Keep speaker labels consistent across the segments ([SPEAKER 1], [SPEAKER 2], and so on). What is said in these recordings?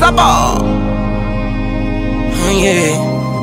[SPEAKER 1] Saba. Oh yeah.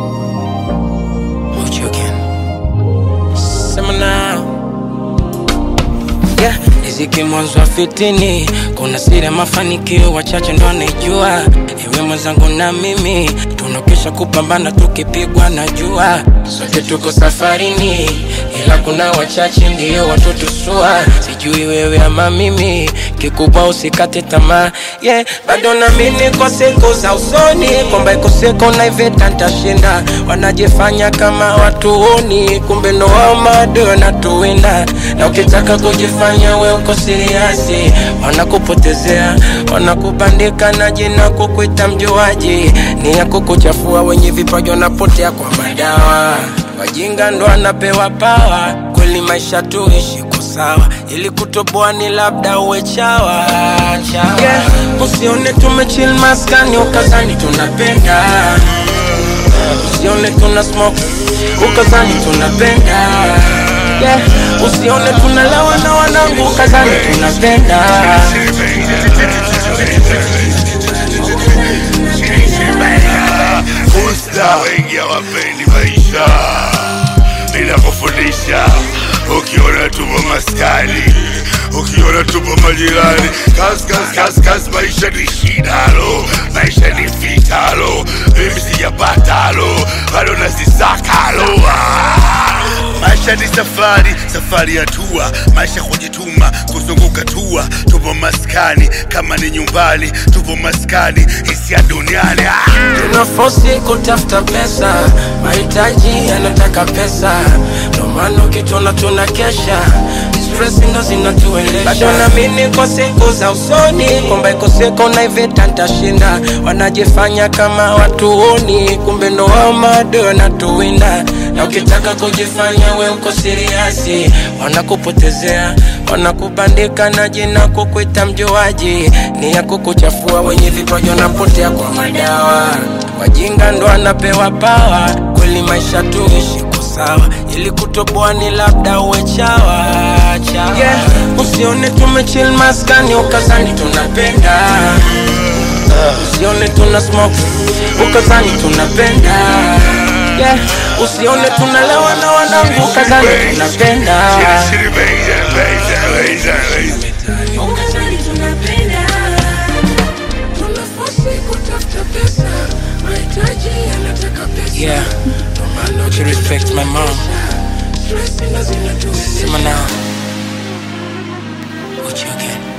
[SPEAKER 1] What you again? Sema now. Yeah, riziki mwanzo wa fitini, kuna siri ya mafanikio wachache ndo anaijua. Ewe mwenzangu na mimi tunakesha kupambana, tukipigwa na jua, sote tuko safarini, ila kuna wachache ndio watotusua. Sijui wewe ama mimi, kikubwa usikate tamaa. Yeah, bado naamini kwa siku za usoni kwamba iko siku na iveta ntashinda. Wanajifanya kama watuoni, kumbe ndo wao maadui wanatuwinda, na ukitaka kujifanya we uko siriasi, wanakupotezea, wanakubandika na jina kukuita mjuaji, ni ya kukuchafua. Wenye vipaji wanapotea kwa madawa, wajinga ndo anapewa pawa. Kweli maisha tuishi kwa sawa, ili kutoboa ni labda uwe chawa, chawa. Yeah, usione tumechill maskani ukazani tunapenda usione tuna smoke ukazani tunapenda yeah. usione tunalewa na wanangu ukazani tunapenda
[SPEAKER 2] Usta wengi hawapendi maisha bila kufundisha. Ukiona tupo maskani, ukiona tupo majirani, kas kas kas kas, maisha ni shidalo, maisha ni fitalo, mimi sijapatalo, bado nasisakalo ah. Maisha ni safari, safari ya tua, maisha kujituma, kuzunguka tua. Tupo maskani kama ni nyumbani, tupo maskani hisia duniani ah.
[SPEAKER 1] tunafosi kutafuta pesa mahitaji yanataka pesa ndo maana ukitona tuna kesha stress ndo zinatuendesha bado naamini kwa siku za usoni kwamba iko siku na iveta ntashinda wanajifanya kama watuoni kumbe ndo wao maadui wanatuwinda na ukitaka kujifanya we uko siriasi wanakupotezea wanakubandika na jina kukuita mjuaji ni ya kukuchafua wenye vipaji wanapotea kwa madawa wajinga ndo anapewa pawa kweli maisha tuishi kwa sawa ili kutoboa ni labda uwe chawa, chawa. Yeah, usione tumechill maskani ukazani tunapenda usione tuna smoke ukazani tunapenda yeah. usione tunalewa na wanangu ukazani tunapenda
[SPEAKER 2] Shiri, shiri, baby, baby, baby, baby.
[SPEAKER 3] Ukazani tunapenda, tunafosi kutafuta pesa, mahitaji yanataka pesa.
[SPEAKER 1] Yeah.
[SPEAKER 3] Ndo maana
[SPEAKER 1] Would you respect my mom?
[SPEAKER 3] stress ndo zinatuendesha.
[SPEAKER 1] Sema now. What you again?